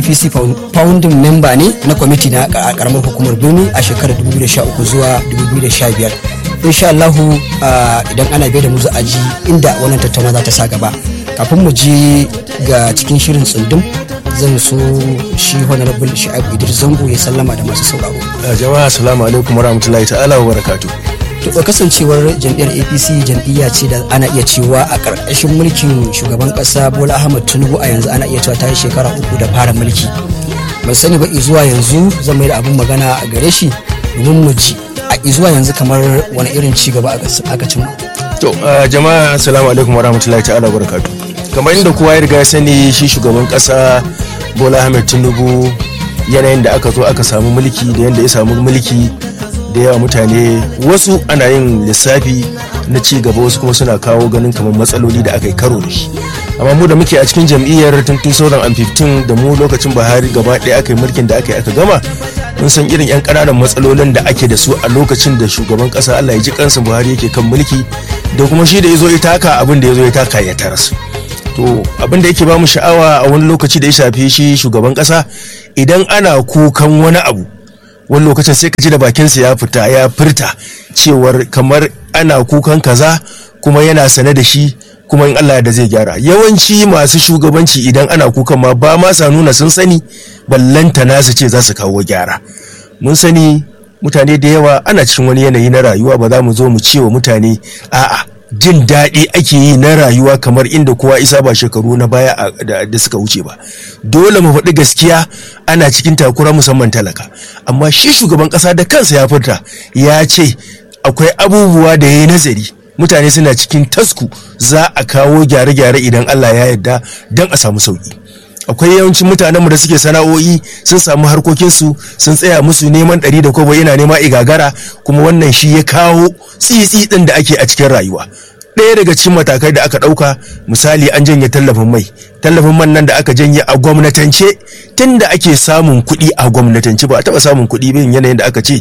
apc founding member ne na kwamiti na karamar hukumar birni a shekarar 2013 zuwa 2015 insha Allahu idan ana bai da mu za a ji inda wannan tattauna za ta sa gaba kafin mu je ga cikin shirin tsundum zan so shi honorable sha'ibu idris zango ya sallama da masu sauraro jama'a assalamu alaikum warahmatullahi ta'ala wa barakatuh to kasancewar jam'iyyar apc jam'iyya ce da ana iya cewa a ƙarƙashin mulkin shugaban ƙasa bola ahmad tinubu a yanzu ana iya cewa ta yi shekara uku da fara mulki ban sani ba zuwa yanzu zan mai da abin magana a gare shi domin mu ji a zuwa yanzu kamar wani irin ci gaba aka cimma to jama'a assalamu alaikum warahmatullahi ta'ala wa barakatuh kamar inda kowa ya riga ya sani shi shugaban ƙasa bola ahmad tinubu yanayin da aka zo aka samu mulki da yadda ya samu mulki da yawa mutane wasu ana yin lissafi na ci gaba wasu kuma suna kawo ganin kamar matsaloli da aka yi karo da shi amma mu da muke a cikin jam'iyyar tun 2015 da mu lokacin buhari gaba ɗaya aka yi mulkin da aka yi aka gama mun san irin 'yan ƙananan matsalolin da ake da su a lokacin da shugaban ƙasa allah ya ji kansa buhari yake kan mulki da kuma shi da ya zo ya taka abin da ya zo ya taka ya taras to abin da yake ba mu sha'awa a wani lokaci da ya shafi shi shugaban ƙasa idan ana kukan wani abu wani lokacin sai ka ji da bakinsa ya fita ya furta cewar kamar ana kukan kaza kuma yana sane da shi kuma in Allah da zai gyara yawanci masu shugabanci idan ana kukan ma ba ma sa nuna sun sani ballanta nasu ce za su kawo gyara mun sani mutane da yawa ana cikin wani yanayi na rayuwa ba za mu zo mu ce wa mutane a'a jin daɗi ake yi na rayuwa kamar inda kowa isa ba shekaru na baya da suka wuce ba dole mu faɗi gaskiya ana cikin takura musamman talaka amma shi shugaban ƙasa da kansa ya furta ya ce akwai abubuwa da ya yi nazari mutane suna cikin tasku za a kawo gyare-gyare idan Allah ya yarda don a samu sauki akwai yawancin mutanenmu da suke sana'o'i sun samu harkokinsu sun tsaya musu neman ɗari da kwabo yana nema igagara kuma wannan shi ya kawo tsitsi ɗin da ake a cikin rayuwa ɗaya daga cikin matakai da aka ɗauka misali an janye tallafin mai tallafin man nan da aka janye a gwamnatance tun da ake samun kuɗi a gwamnatance ba a taɓa samun kuɗi bin yanayin da aka ce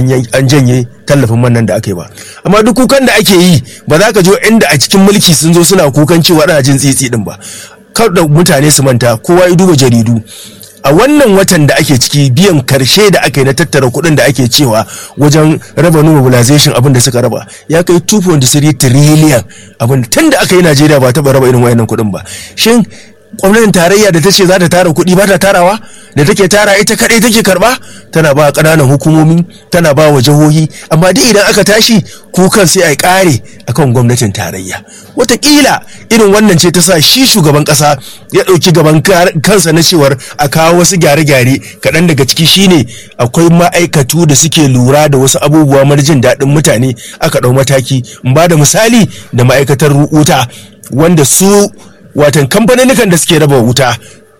an janye tallafin man nan da aka yi ba amma duk kukan da ake yi ba za ka jo inda a cikin mulki sun zo suna kukan cewa ana jin tsitsi ɗin ba kar da mutane su manta kowa ya duba jaridu a wannan watan da ake ciki biyan karshe da aka yi na tattara kuɗin da ake cewa wajen revenue mobilization abin da suka raba ya kai 2.3 trillion abin tun da aka yi najeriya ba taɓa raba irin wayannan kuɗin ba shin gwamnatin tarayya da ta ce za ta tara kuɗi ba ta tarawa da take tara ita kaɗai take karɓa tana ba ƙananan hukumomi tana ba wa jihohi amma duk idan aka tashi kukan sai a ƙare akan gwamnatin tarayya wataƙila irin wannan ce ta sa shi shugaban ƙasa ya ɗauki gaban kansa na cewar a kawo wasu gyare-gyare kaɗan daga ciki shine akwai ma'aikatu da suke lura da wasu abubuwa mara jin daɗin mutane aka ɗau mataki in ba da misali da ma'aikatar wuta wanda su watan kamfanin da suke raba wuta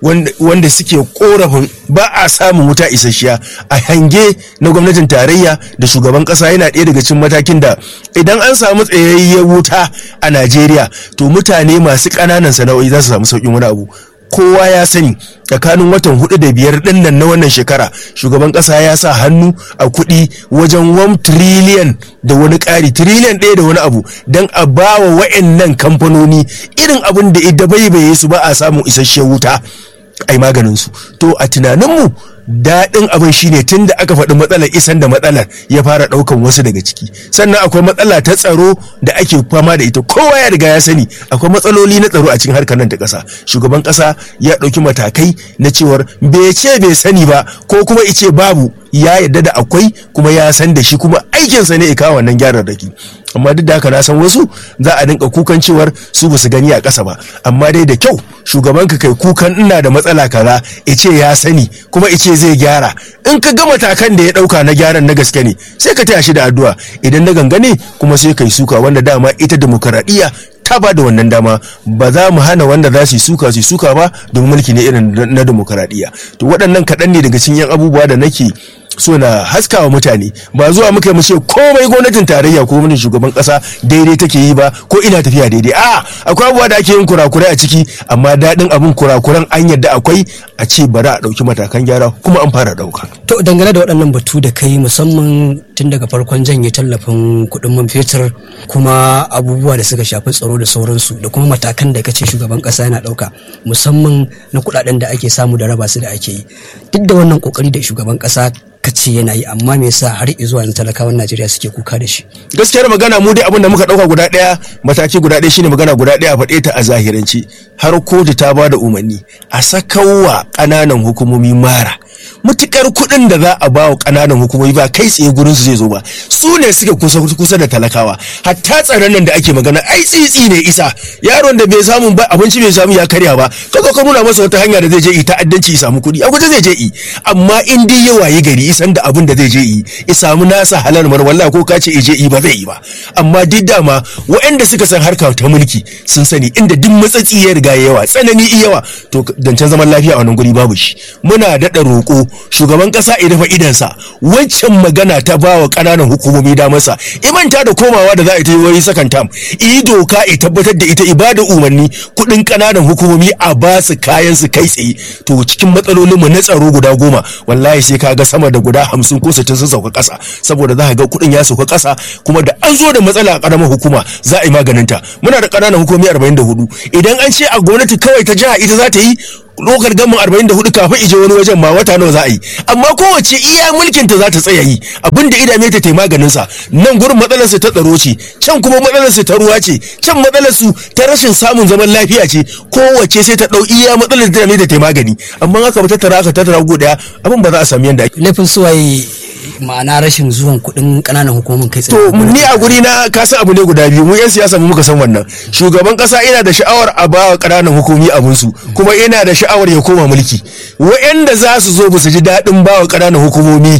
wanda suke korafin ba a samun wuta isasshiya a hange na gwamnatin tarayya da shugaban kasa yana ɗaya daga cikin matakin da idan an samu tsayayyen wuta a najeriya to mutane masu ƙananan sana'o'i za su samu sauƙin wani abu kowa ya sani tsakanin watan hudu da biyar din nan na wannan shekara shugaban kasa ya sa hannu a kuɗi wajen 1 trillion da wani ƙari trillion ɗaya da wani abu don a ba wa wa'annan kamfanoni irin abin da ita baibaye su ba a samun isasshen wuta a yi maganinsu to a tunaninmu daɗin abin shine tun da aka faɗi matsalar isan da matsalar ya fara ɗaukan wasu daga ciki sannan akwai matsala ta tsaro da ake fama da ita kowa ya riga ya sani akwai matsaloli na tsaro a cikin harkar nan ta ƙasa shugaban ƙasa ya ɗauki matakai na cewar bai ce bai sani ba ko kuma ice babu ya yarda da akwai kuma ya san da shi kuma aikinsa ne ya kawo wannan gyararraki amma duk da haka na san wasu za a dinka kukan cewar su ba su gani a ƙasa ba amma dai da kyau shugaban ka kai kukan ina da matsala kaza ice ya sani kuma ice zai gyara in ka ga matakan da ya ɗauka na gyaran na gaske ne sai ka taya shi da addu'a idan na gangane kuma sai kai suka wanda dama ita demokaradiyya ta ba da wannan dama ba za mu hana wanda za su yi suka su yi suka ba domin mulki ne irin na demokaradiyya to waɗannan kaɗan ne daga cikin yan abubuwa da nake so na haskawa mutane ba zuwa muka mu ce komai gwamnatin tarayya ko gwamnatin shugaban kasa daidai take yi ba ko ina tafiya daidai a akwai abubuwa da ake yin kurakurai a ciki amma daɗin abin kurakuran an yadda akwai a ce bari a ɗauki matakan gyara kuma an fara ɗauka. to dangane da waɗannan batu da kai musamman tun daga farkon janye tallafin kuɗin man fetur kuma abubuwa da suka shafi tsaro da sauransu da kuma matakan da kace shugaban ƙasa yana ɗauka musamman na kuɗaɗen da ake samu da raba su da ake yi duk da wannan ƙoƙari da shugaban ƙasa kace yana yi amma me yasa har zuwa yanzu talakawan Najeriya suke kuka da shi gaskiyar magana mu dai abin da muka dauka guda daya mataki guda daya shine magana guda daya faɗe ta a zahiranci har kotu ta ba da umarni a sakawa ƙananan hukumomi mara mutukar kuɗin da za a ba wa ƙananan hukumomi ba kai tsaye gurin su zai zo ba su ne suke kusa kusa da talakawa hatta tsaron nan da ake magana ai tsitsi ne isa yaron da bai samu ba abinci bai samu ya karya ba kaga ka nuna masa wata hanya da zai je yi ta'addanci ya samu kuɗi a guje zai je yi amma in dai ya wayi gari isan da abin da zai je yi ya samu nasa halal mar wallahi ko ka ce je yi ba zai yi ba amma duk dama waɗanda suka san harka ta mulki sun sani inda duk matsatsi ya riga yawa tsanani yawa to zancen zaman lafiya a wannan guri babu shi muna daɗa roƙo shugaban ƙasa ya rufe idansa wancan magana ta ba wa ƙananan hukumomi damarsa imanta da komawa da za a yi ta yi wani sakan tam yi doka ya tabbatar da ita ibada umarni kuɗin ƙananan hukumomi a ba su kayan su kai tsaye to cikin matsalolin mu na tsaro guda goma wallahi sai ka ga sama da guda hamsin ko sittin sun sauka ƙasa saboda za ka ga kuɗin ya sauka ƙasa kuma da an zo da matsala a ƙaramar hukuma za a yi maganinta muna da ƙananan hukumomi arba'in da hudu idan an ce a gwamnati kawai ta jiha ita za ta yi lokar gamin 44 kafin ije wani wajen ma wata nawa za a yi amma kowace iya mulkin ta za ta tsaya yi abin da idame ta maganin sa nan gurin matsalar su ta tsaro ce can kuma matsalar su ta ruwa ce can matsalar su ta rashin samun zaman lafiya ce kowace sai ta dau iya matsalar da idame ta magani amma haka ba ta tara aka tattara go daya abin ba za a sami yanda ake laifin suwaye ma'ana rashin zuwan kuɗin ƙananan hukumomin kai to ni a guri na ka san abu ne guda biyu mu yan siyasa mu muka san wannan shugaban kasa ina da sha'awar a ba ƙananan hukumi abin su kuma ina da sha'awar ya koma mulki wa'anda za su zo ba su ji daɗin ba wa ƙananan hukumomi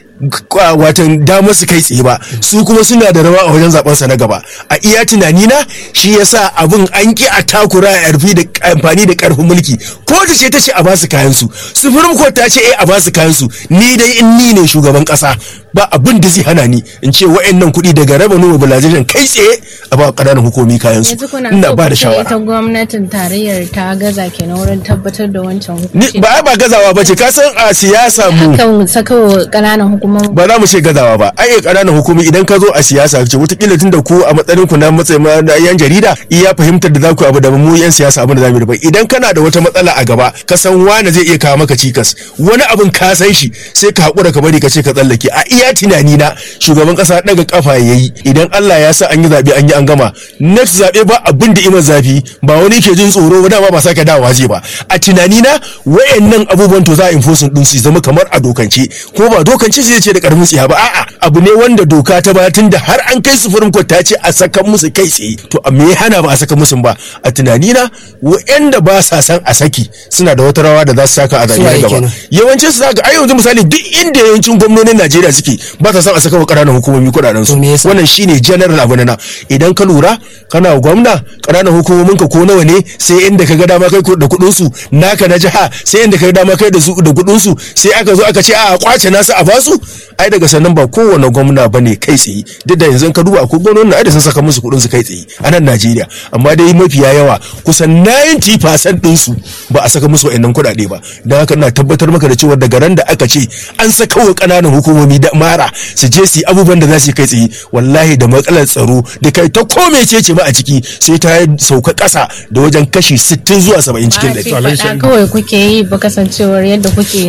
watan damar su kai tsaye ba su kuma suna da rawa a wajen zaben sa na gaba a iya tunani na shi yasa abin an ki a takura a yarfi da amfani da karfin mulki ko ta ce ta ce a ba su kayan su sufurin ko ta ce eh a ba su kayan su ni dai in ni ne shugaban kasa ba abin da zai hana ni in ce wa'annan kuɗi daga raba nuna mobilization kai tsaye a ba ƙananan hukumi kayan su ina ba da shawara ita gwamnatin tarayyar ta gaza kenan wurin tabbatar da wancan hukunci ba ba gazawa ba ce ka san a siyasa mu kan sakawa ƙananan hukumomi ba za mu ce gazawa ba ai ƙananan hukumi idan ka zo a siyasa ce wataƙila tun da ku a matsayin ku na matsayin yan jarida iya fahimtar da za ku abu da mu yan siyasa abin da za mu yi idan kana da wata matsala a gaba ka san wani zai iya kawo maka cikas wani abin ka san shi sai ka haƙura ka bari ka ce ka tsallake a iya tunani na shugaban ƙasa daga kafa ya yi idan Allah ya sa an yi zaɓe an yi an gama next zaɓe ba abin da iman zafi ba wani ke jin tsoro ba dama ba sake dawowa zai ba a tunani na wayannan abubuwan to za a enforce din su zama kamar a dokance ko ba dokance zai ce da karfin tsiya ba a'a abu ne wanda doka ta ba tun da har an kai sufurin court ta ce a saka musu kai tsaye to a me hana ba a saka musu ba a tunani na wayanda ba sa san a saki suna da wata rawa da za su saka a zaɓe gaba yawancin su zaka ai yanzu misali duk inda yawancin gwamnonin Najeriya suke ba ta san a saka wa ƙananan hukumomi kuɗaɗen su wannan shine general abu na idan ka lura kana gwamna ƙananan hukumomin ka ko nawa ne sai inda ka ga dama kai da kuɗin su naka na jiha sai inda ka ga dama kai da su da kuɗin su sai aka zo aka ce a kwace nasu a basu ai daga sannan ba kowane gwamna bane kai tsaye duk da yanzu ka duba akwai gwamnonin ai da sun saka musu kuɗin su kai tsaye a nan Najeriya amma dai mafiya yawa kusan 90% din su ba a saka musu wa'annan kuɗaɗe ba don haka ina tabbatar maka da cewa daga ran da aka ce an saka wa ƙananan hukumomi da mara su je su yi abubuwan da za su yi kai tsaye wallahi da matsalar tsaro da kai ta kome ce ce ba a ciki sai ta sauka ƙasa da wajen kashi 60 zuwa 70 cikin ɗari. kawai kuke yi ba kasancewar yadda kuke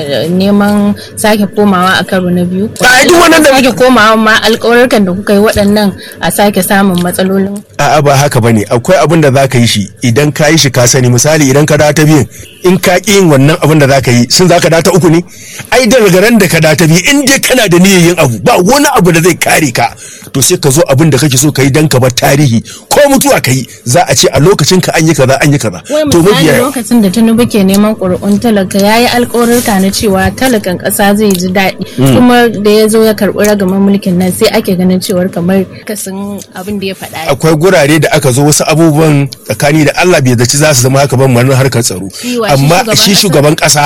neman sake komawa a karo na biyu. a duk wannan da sake komawa ma alƙawarkan da kuka yi waɗannan a sake samun matsalolin. a'a ba haka bane akwai abin da za ka yi shi idan ka yi shi ka sani misali idan ka da ta biyan in ka ƙi yin wannan abin da za ka yi sun za ka da ta uku ne ai da ran da ka da ta biyu in dai kana da niyyar yin abu ba wani abu da zai kare ka to sai ka zo abin da kake so ka yi dan ka bar tarihi ko mutuwa ka yi za a ce a lokacin ka an yi kaza an yi kaza to misali lokacin da Tinubu ke neman ƙuri'un talaka ya yi alƙawarka na cewa talakan ƙasa zai ji daɗi kuma da ya zo ya karɓi ragaman mulkin nan sai ake ganin cewar kamar kasan abin da ya faɗa akwai gurare da aka zo wasu abubuwan tsakani da Allah bai zaci za su zama haka ban manar harkar tsaro amma shi shugaban ƙasa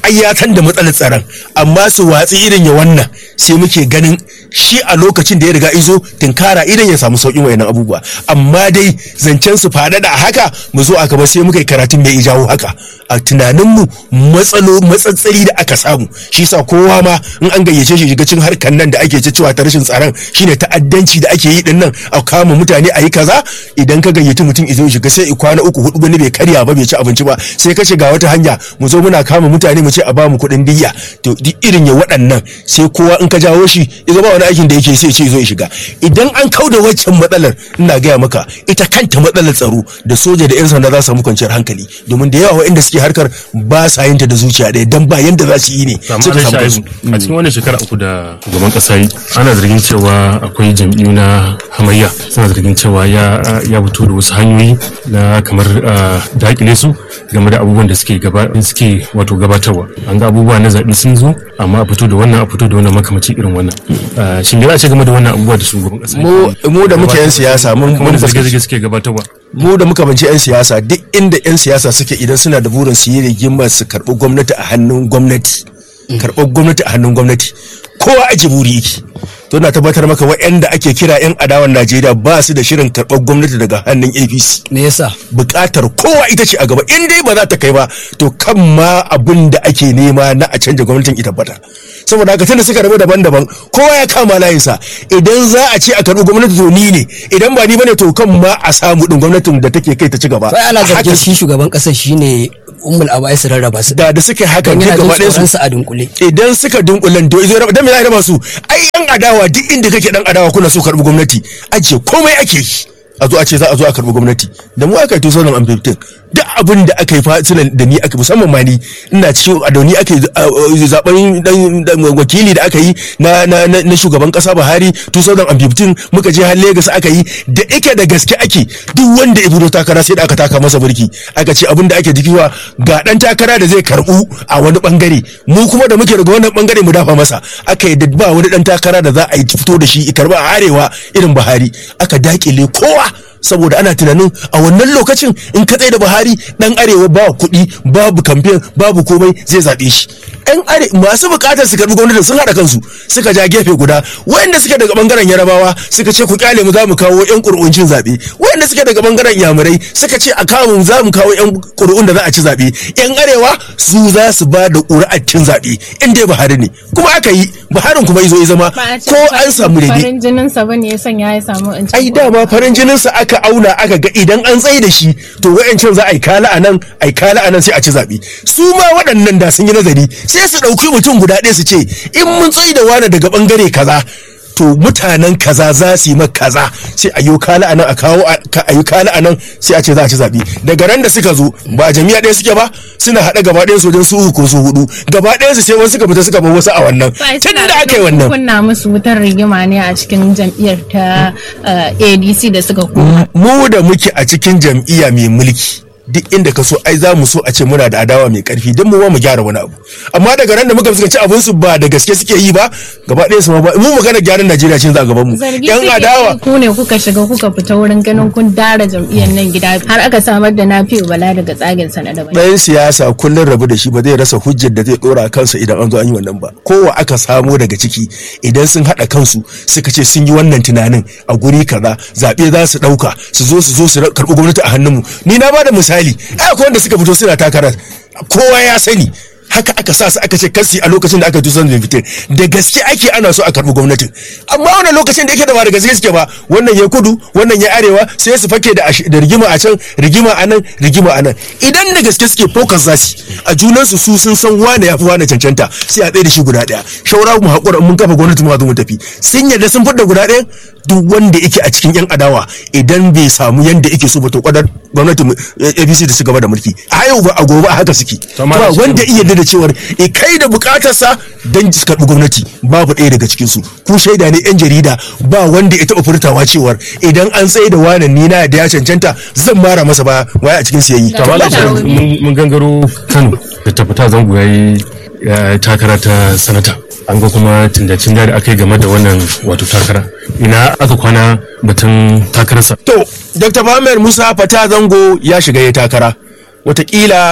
ai ya san da matsalar tsaron amma su watsi irin ya wannan sai muke ganin shi a lokacin da ya riga izo tinkara idan ya samu sauƙin wayannan abubuwa amma dai zancen su faɗaɗa a haka mu zo aka ba sai muka yi karatun mai jawo haka a tunaninmu matsalo matsatsari da aka samu shi sa kowa ma in an gayyace shi shiga cin harkar nan da ake cewa ta rashin tsaron shine ta'addanci da ake yi din nan a kama mutane a yi kaza idan ka gayyaci mutum izo shiga sai kwana uku hudu wani bai karya ba bai ci abinci ba sai ka shiga wata hanya mu zo muna kama mutane mu ce a bamu kuɗin diyya to duk irin ya waɗannan sai kowa in ka jawo shi izo ba wani aikin da yake sai ce zo ya shiga idan an kauda waccan matsalar ina gaya maka ita kanta matsalar tsaro da soja da yan sanda za su samu kwanciyar hankali domin da yawa waɗanda suke harkar ba sa yin ta da zuciya ɗaya dan ba yanda za su yi ne amma suka dai samu kansu sha'ibu a cikin wannan shekara uku da shugaban kasa yi ana zargin cewa akwai jam'iyyu na hamayya suna zargin cewa ya ya fito da wasu hanyoyi na kamar ah, dakile su game da abubuwan da suke gaba suke wato gabatarwa an ga abubuwa na zaɓe sun zo amma a fito da wannan a fito da wannan makamaci irin wannan Ah, shin me za a ce game da wannan abubuwa da shugaban kasa mu mu da muke yan siyasa mun kamar mun da fuskanci zarge-zarge suke gabatarwa mu da muka banci 'yan siyasa duk inda 'yan siyasa suke idan suna da burin su yi rigimar su karɓi gwamnati a hannun gwamnati karɓar gwamnati a hannun gwamnati kowa aji buri yake to na tabbatar maka waɗanda ake kira 'yan adawan najeriya ba su da shirin karɓar gwamnati daga hannun apc me yasa buƙatar kowa ita ce a gaba in dai ba za ta kai ba to kan ma abin da ake nema na a canja gwamnatin ita tabbata saboda haka tunda suka rabu daban-daban kowa ya kama layinsa idan za a ce a karɓi gwamnati to ni ne idan ba ni bane to kan ma a samu din gwamnatin da take kai ta ci gaba sai ana A zargin haka shi shugaban kasar shine ummul abai su rarraba su da da suka yi hakan don duk yana gaba jin ɗayan tsoron su su a dunkule idan suka dunkulen to izo dan me za a raba su ai yan adawa duk inda kake dan adawa kuna so karɓi gwamnati ajiye komai ake yi a zo a ce za a zo a karɓi gwamnati da mu aka yi 2015 duk abin da aka yi fatina da ni aka musamman ma ni ina cikin a da ni aka yi uh, zaben dan dan wakili da aka yi na na na na shugaban kasa Buhari 2015 muka je har Lagos aka yi da ike da gaske ake duk wanda ya fito takara sai da aka taka masa burki aka ce abin da ake jikiwa ga dan takara da zai karbu a wani bangare mu kuma da muke daga wannan bangare mu dafa masa aka yi da ba wani dan takara da za a yi fito da shi karba a arewa irin Buhari aka dakile kowa saboda ana tunanin a wannan lokacin in ka tsaye da buhari dan arewa ba kuɗi babu kamfen babu komai zai zaɓe shi yan are masu buƙatar su karɓi gwamnati sun haɗa kansu suka ja gefe guda wayanda suke daga bangaren yarabawa suka ce ku kyale mu za mu kawo yan ƙuri'uncin zaɓe wayanda suke daga bangaren yamurai suka ce a kawo mu za mu kawo yan ƙuri'un da za a ci zaɓe yan arewa su za su ba da ƙuri'ar cin zaɓe in dai buhari ne kuma aka yi buharin kuma izo ya zama Ba a ce ko an samu daidai farin jinin sa bane ya sanya ya samu in ai dama farin jininsa aka auna aka ga idan an tsaye da shi to wa'ancan za a yi kala a nan a yi kala a nan sai a ci zaɓe su ma waɗannan da sun yi nazari sai su ɗauki mutum guda ɗaya su ce in mun tsaye da wani daga ɓangare kaza to mutanen kaza za su yi maka kaza sai a yi kala a nan a kawo a yi kala a nan sai a ce za a ci zaɓe daga ran da suka zo ba a jami'a ɗaya suke ba suna haɗa gaba ɗayan su wajen su uku ko su hudu gaba ɗayan su sai wasu suka fita suka bar wasu a wannan tun da aka yi wannan kunna musu wutar rigima ne a cikin jam'iyyar ta eh, ADC da suka koma mu da muke a cikin jam'iyya mai mulki duk inda ka so ai za mu so a ce muna da adawa mai karfi don mu ma mu gyara wani abu amma daga ran da muka fuskanci abin su ba da gaske suke yi ba gaba ɗaya su ma ba mu magana gyaran Najeriya cin za a gaban mu zargi yan suke adawa yi ku ne kuka shiga kuka fita wurin ganin kun dara jam'iyyar nan gida har aka samar da nafi'u bala daga tsagen sana da bai ɗayan siyasa kullum rabu da shi ba zai rasa hujjar da zai ɗora a kansa idan an zo an yi wannan ba kowa aka samo daga ciki idan sun haɗa kansu suka ce sun yi wannan tunanin a guri kaza zaɓe za su ɗauka su zo su zo su karɓi gwamnati a hannunmu ni na bada misali ai akwai wanda suka fito suna takarar kowa ya sani haka aka sa su aka ce kasi a lokacin da aka tuso da fitin da gaske ake ana so a karɓi gwamnatin amma wannan lokacin da yake da ba da gaske suke ba wannan ya kudu wannan ya arewa sai su fake da ash- da rigima a can rigima a nan rigima a nan idan da gaske suke focus za su a junan su su sun san wane ya fi wane cancanta sai a tsaye da shi guda ɗaya shaura mu haƙura mun kafa gwamnati mu zo mu tafi sun yarda sun fidda guda ɗaya duk wanda yake a cikin yan adawa idan bai samu yanda yake so ba to kwadar gwamnati mu- APC da su gaba da mulki a yau ba a gobe a haka suke amma ba da shi- wanda iya da cewar e kai da bukatarsa don su karɓi gwamnati babu ɗaya daga cikin su ku shaida ne yan jarida ba wanda ya taɓa furtawa cewar idan an tsaye da wanan ni na da ya cancanta zan mara masa ba waya a cikin siyayi Da kamar da Babu. mun mun gangaro kano da tafita zango ya yi ya takara ta sanata an ga kuma tindacin da aka yi game da wannan wato takara ina aka kwana batun takararsa To, Dr. Muhammad Musa Fata Zango ya shiga ya takara. Wataƙila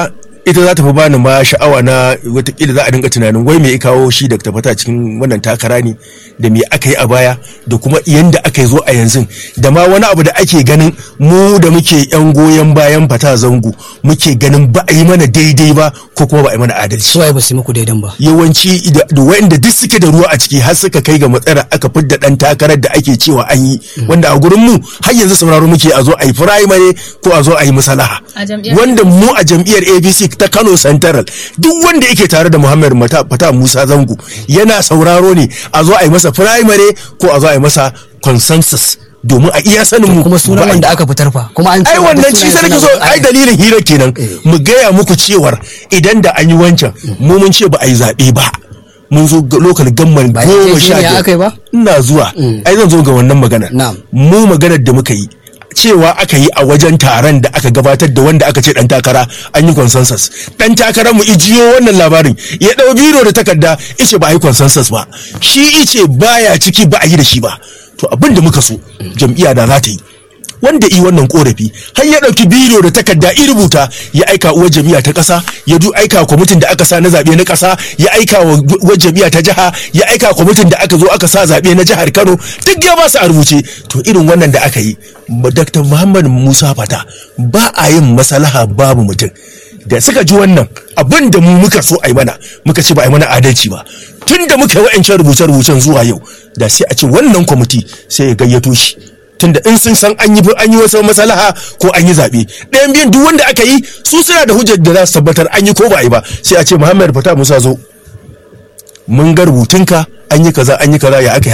ita za ta fi bani ma sha'awa na watakila za a dinga tunanin wai me ya kawo shi da fata cikin wannan takara ne da me aka yi a baya da kuma yanda aka yi zo a yanzu da ma wani abu da ake ganin mu da muke yan goyon bayan fata zango muke ganin ba a yi mana daidai ba ko kuma ba a yi mana adalci su waye ba su yi muku daidan ba yawanci da da wa'anda duk suke da ruwa a ciki har suka kai ga matsara aka fidda dan takarar da ake cewa an yi wanda a gurin mu har yanzu sauraro muke a zo a yi primary ko a zo a yi musalaha A jam'iyyar wanda mu a jam'iyyar ABC ta Kano Central duk wanda yake tare da Muhammad Mata Fata Musa Zango yana sauraro ne a zo a yi masa primary ko a zo a yi masa consensus domin a iya sanin mu kuma sunan ba a yi wanda aka fitar fa kuma an ai cewa duk wannan ci sai sunayen nake so suna- ai dalilin hira kenan mu gaya muku cewar idan da an yi wancan mu mun ce ba a yi zaɓe ba mun zo ga lokal gamman Ba goma sha yarjejeniya aka yi ba? ina zuwa ai zan zo ga wannan magana Na'am. mu maganar da muka yi cewa aka yi a wajen taron da aka gabatar da wanda aka ce dan takara an yi consensus dan takarar mu ijiyo wannan labarin ya dau biro da takarda ice ba a yi consensus ba shi ice baya ciki ba a yi da shi ba to abin da muka so jam'iyya da za ta yi wanda i wannan korafi har ya dauki biro da takarda i rubuta ya aika uwar jami'a ta kasa ya du aika wa kwamitin da aka sa na zabe na kasa ya aika wa uwar jami'a ta jiha ya aika wa kwamitin da aka zo aka sa zabe na jihar Kano duk ya ba su a rubuce to irin wannan da aka yi Dr. Muhammad Musa Fata ba a yin maslaha babu mutum da suka ji wannan abin da mu muka so a yi mana muka ce ba a yi mana adalci ba tun da muka yi wa'ancan rubuce-rubucen zuwa yau da sai a ce wannan kwamiti sai ya gayyato shi tunda in sun san an yi an yi wasu masalaha ko an yi zaɓe ɗayan biyun duk wanda aka yi su suna da hujjar da za su tabbatar an yi ko ba a yi ba sai a ce muhammad fata musa zo mun ga rubutunka an yi kaza an yi kaza ya aka yi